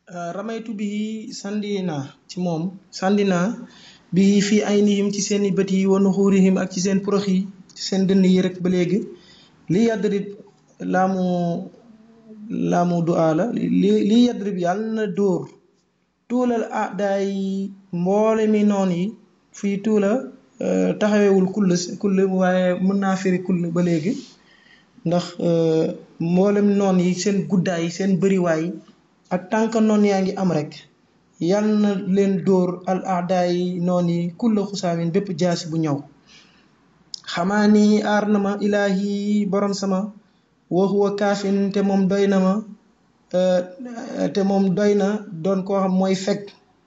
ramaytu bi sandi naa ci moom sandi naa bi fii ay nihim ci seen i bët yi wa nuxuurihim ak ci seen porox yi ci seen dënn yi rek ba léegi li yadrib laamu laamu du'a la li li yadrib yàlla na dóor tuulal ah daay mboole mi noon yi fii tuula taxawewul kull kull waaye mën naa firi kull ba léegi ndax mboolem noon yi seen guddaay seen bëriwaay ak tànk noon yaa ngi am rek yal na leen dóor al aadaay noon yi kulla xusaamin bépp jaasi bu ñëw xamaa ni aar na ma ilaahi borom sama wa huwa kaafin te moom doy na ma te moom doy na doon koo xam mooy fekk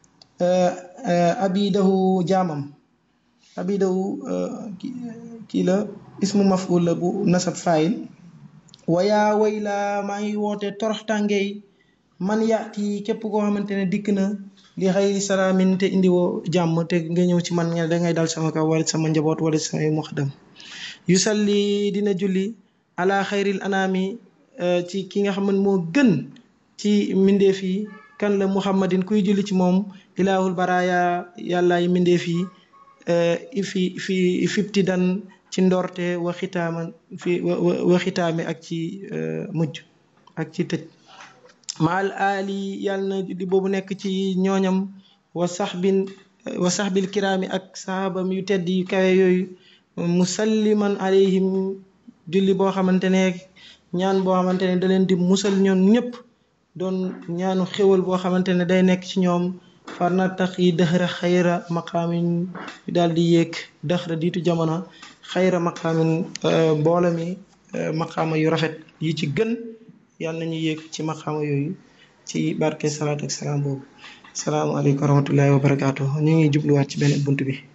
abidahu jaamam abidahu kii la ismu maful la bu nasab faayil wayaa way laa maa ngi woote torox tàngey man yaati képp koo xamante ne dikk na li xayri salaamin te indiwoo jàmm te nga ñëw ci man nga da ngay dal sama kaw wala sama njaboot wala samay muxadam yusalli dina julli ala xayril anaami ci ki nga xam ne moo gën ci mbindeef yi kan la muhammadin kuy julli ci moom ilaahul baraaya yàllaay mbindeef yi fi fi fipti dan ci ndorte wa xitaama fi wa xitaame ak ci mujj ak ci tëj maal aali yàlla na julli boobu nekk ci ñooñam wa saxbin wa saxbil kiraami ak sahabam yu tedd yu kawe yooyu musalliman alayhim julli boo xamante ne ñaan boo xamante ne da leen di musal ñoom ñëpp doon ñaanu xéwal boo xamante ne day nekk ci ñoom far na tax yi dëxra xayra maqaamin yu daal di yéeg dëxra diitu jamono xayra maqaamin mboolo mi maqaama yu rafet yi ci gën yàlla nañu yéeg ci maqaama yooyu ci barke salaatu ak salaam boobu salaamaaleykum wa rahmatullahi wa barakaatu ñu ngi jubluwaat ci benn bunt bi